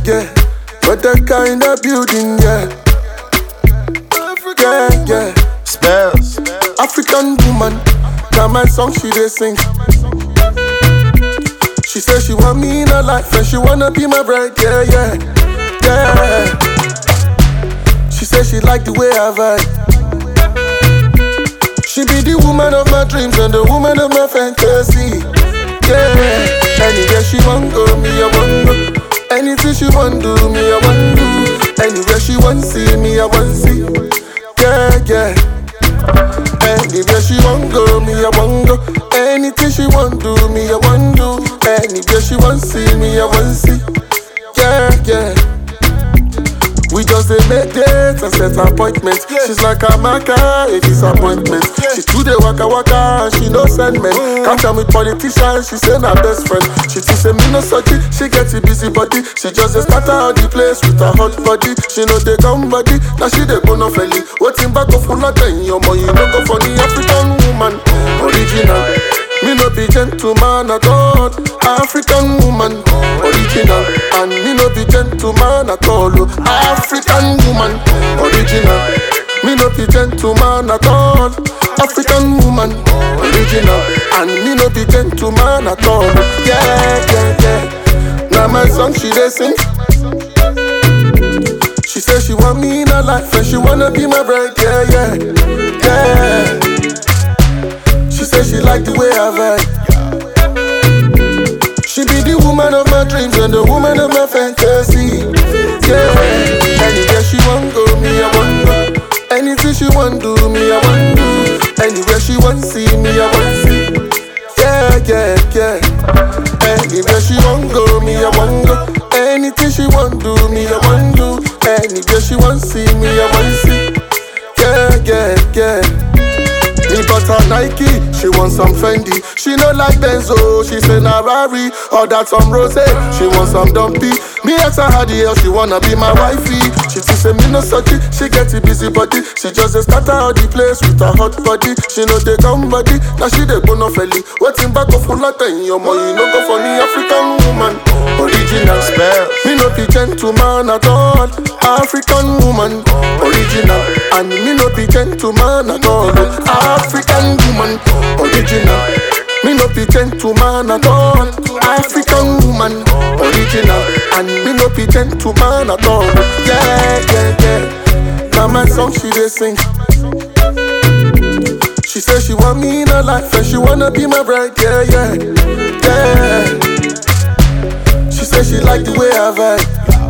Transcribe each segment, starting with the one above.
yeah. But that kind of building, yeah. Yeah, yeah. Spells. African woman, now my song she dey sing. She say she want me in her life and she wanna be my bride, yeah, yeah, yeah. She say she like the way I vibe. She be the woman of my dreams and the woman of my fantasy, yeah. Anywhere she want go, me I want go. Anything she want do, me I want do. Anywhere she want see, me I want see, yeah, yeah. Anywhere she want go, me I want go. Anything she want do, me I want do. Anywhere she want see, me I want see. Yeah, yeah. We just dey make dates and set appointments. She's like a marker, a disappointment. She too dey waka waka and she no send men. Catch am with politicians, she say na best friend. She too say me no sucky, she get a busy body. She just dey scatter all the place with her hot body. She no dey come body, now she dey go no felly. Waiting back of full of ten, your money no go for the African woman, original. Me no be gentleman at all, African woman, original. And me no be gentleman at all, oh, African woman, original. Me no be gentleman at all, African woman, original. And me no be gentleman at all, oh, yeah, yeah, yeah. Now my song she dey sing. She say she want me in her life and she wanna be my bride, yeah, yeah, yeah. She say she like the way I vibe. She be the woman of my dreams and the woman of my fantasy. Yeah. Anywhere she want go, me I want go. Anything she want do, me I want do. Anywhere she want see, me I want see. Yeah, yeah, yeah. Anywhere she want go, me I want go. Anything she want do, me I want do. Anywhere she want see, me I want see. Yeah, yeah, yeah. Me bought her Nike, she want some Fendi. She no like Benzo, she say na Rari or that some Rose. She want some Dumpy. Me ask her how the hell she wanna be my wifey. She too say me no sucky, she get a busy body. She just dey scatter all the place with her hot body. She know they come body, now she dey go no felly. Waiting back of full of ten, your money no go for the African woman, original. Spells. Me no be gentleman at all, African woman, original. And me no be gentleman at all, African woman, original. Me no be gentleman at all, African woman, original. And me no be gentleman at all, yeah, yeah, yeah. Now my song she dey sing. She say she want me in her life and she wanna be my bride, yeah, yeah, yeah. She say she like the way I vibe.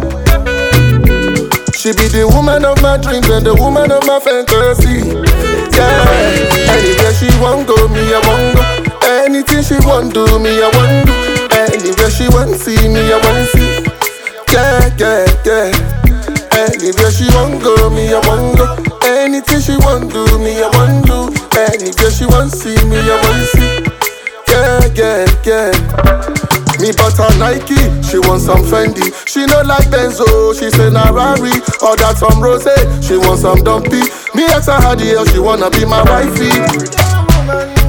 She be the woman of my dreams and the woman of my fantasy. Yeah. Anywhere she want go, me I want go. Anything she want do, me I want do. Anywhere she want see, me I want see. Yeah, yeah, yeah. Anywhere she want go, me I want go. Anything she want do, me I want do. Anywhere she want see, me I want see. Yeah, yeah, yeah. Me bought her Nike, she want some Fendi. She no like Benzo, she say na Rari or that some Rose. She want some Dumpy. Me ask her how the hell she wanna be my wifey.